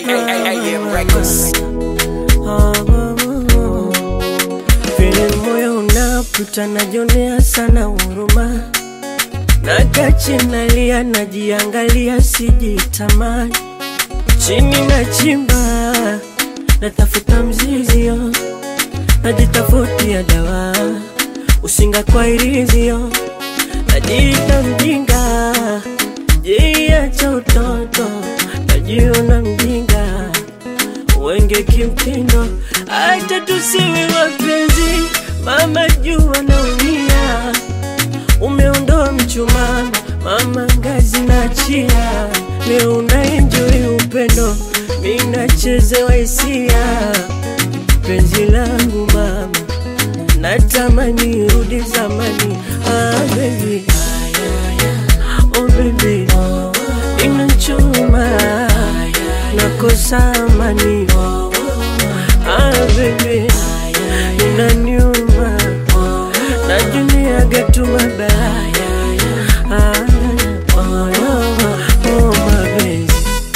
AM Records. Vile moyo unaputa najionea sana huruma, nakachi nalia, najiangalia, sijitamani, chini na chimba, natafuta mzizio, najitafutia dawa, usinga kwa irizio, najiita mjinga, jia cha utoto, najiona mjinga wenge kimtindo, acha tusiwe wapenzi, mama jua naumia, umeondoa mchumaa, mama ngazi na chia, leo unaenjoy upendo, mi nachezewa hisia, penzi langu mama, natamani rudi zamani, ah baby, oh baby, inachuma nakosa amani ah baby inaniuma najuniaga tu mabaya ah, oh, oh, oh, mapenzi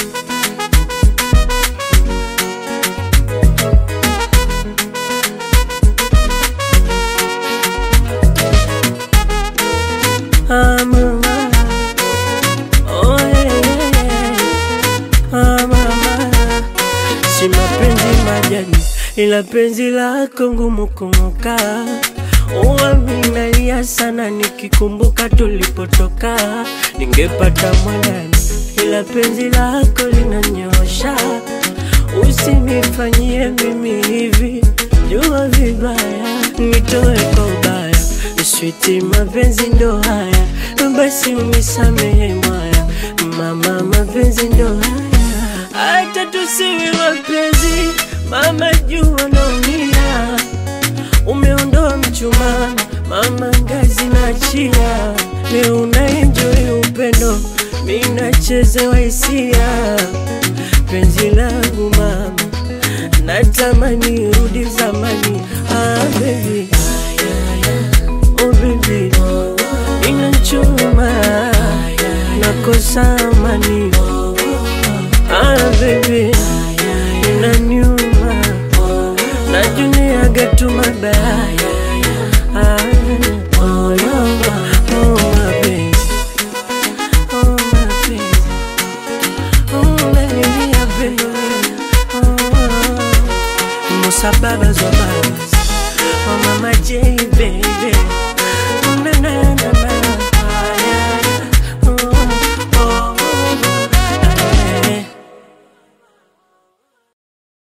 ah, mama. Oh, yeah, yeah, yeah. Ah, mama. Si mapenzi majani, ila penzi lako ngumu kung'oka. Uaminalia sana nikikumbuka tulipotoka, ningepata mwanani, ila penzi lako linanyosha. Usinifanyie mimi hivi, jua vibaya, nitoe kwa ubaya. Switi, mapenzi ndo haya, basi unisamehe mwaya, mama, mapenzi ndo haya, hata tusiwe wapenzi, mama, jua naumia, umeondoa mchumaa, mama, ngazi na chia, leo unaenjoy upendo, mi nachezewa hisia, penzi langu mama, natamani rudi zamani, ah, baby. Oh baby, inachuma nakosa amani. Ah baby, inaniuma najuniaga tu mabaya. Ah, oh, oh, oh, mapenzi. Oh, mapenzi. Oh, nalia, baby. Oh, oh. Musa babas wa babas Oh mama J baby